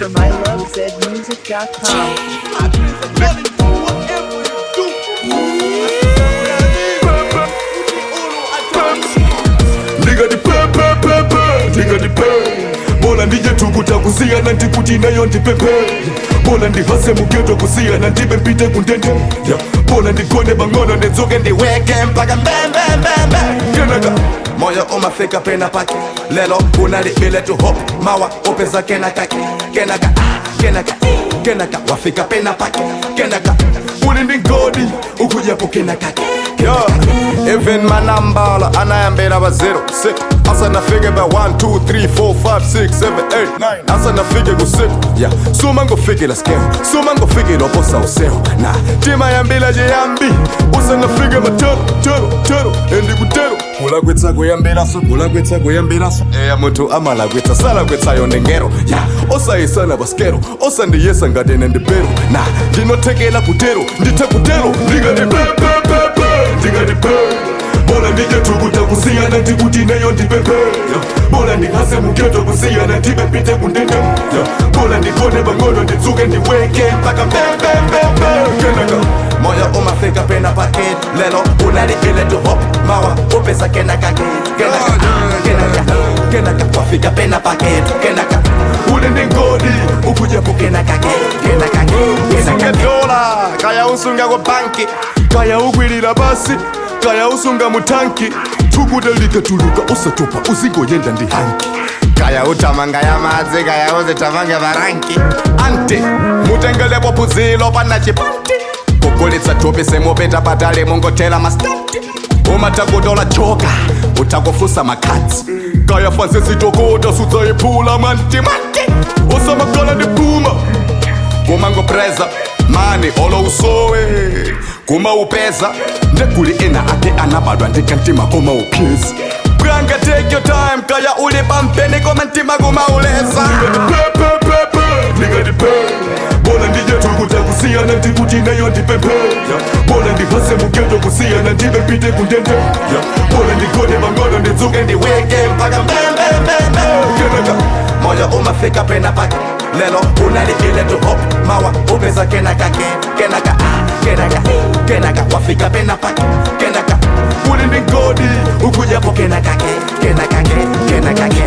from ilovezmusic.com. Nigga the pe pe pe pe Nigga the pe Bola ndije tukuta kusiyana ndikuti nayo ndipepe Bola ndihase mugeto kusiyana ndibe mpite kundende yeah. Bola ndigone bang'ono ndidzuke ndiweke mpaka mbembembembe Kenaka moyo umafika pena pake lelo unalibile tu hop mawa upeza kenaka kenaka ah, kenaka kenaka wafika pena pake kenaka Uli ndigodi ukujapo kenaka Yo, even manambala anayambela ba 0 6 asa nafike ba 1 2 3 4 5 6 7 8 9 asa nafike ku 6 yeah suma ngofikela skeo suma ngofikela oposa useo na tima yambila je yambi usa nafike matero tero tero endi kutero kula kwetsa kuyambela so kula kwetsa kuyambela so eya muntu amala kwetsa sala kwetsa yonde ngero yeah osayisana baskero osandiyesa ngatene ndipero na ndinothekela kutero ndithe kutero Nigga the pe pe pe pe Nigga the pe Bola ndije tukuta kusiyana ndikuti nayo ndipepe yeah. Bola ndihase mugeto kusiyana ndibe mpite kundende yeah. Bola ndigone bang'ono ndidzuke ndiweke mpaka mbembembembe Kenaka moyo umafika pena paket lelo unalibile tu hop mawa upesa kenaka kenaka kenaka kenaka wafika pena paket kenaka Uli ndigodi ukujapo kenaka kenaka kenaka dola kaya usunga kwa banki kaya ugwirira basi kaya usunga mutanki tukuta likatuluka usatopa uzingoyenda ndi hanki kaya utamanga ya madzi kaya uzitamanga varanki anti mutengelepo puzilo pana chipanti kugulitsa thupi semupita patali mungotela mastanti umatakutola choka utakufusa makhatsi kaya fanse sitokota sudzayiphula mantimanti usamakhala ndiphuma kumangopreza mani olo usowe kumaupeza ndeguli ena ake anabadwa ndikantima kumaupyeza bwanga take your time kaya uli pampeni koma ntima kumauleza pepepepe ndingatipe bola ndije tukuta kusiyana ndikuti nayo ndipepe bola ndihase mugeto kusiyana ndibe mpite kundende bola ndigone bang'ono ndidzuke ndiweke mpaka mbembembembe kenaka moyo umafika pena pake lelo unalibile tu hop mawa upeza kenaka kenaka ah, kenaka kenaka wafika pena pake kenaka uli ndigodi ukujapo kenaka kenaka kenaka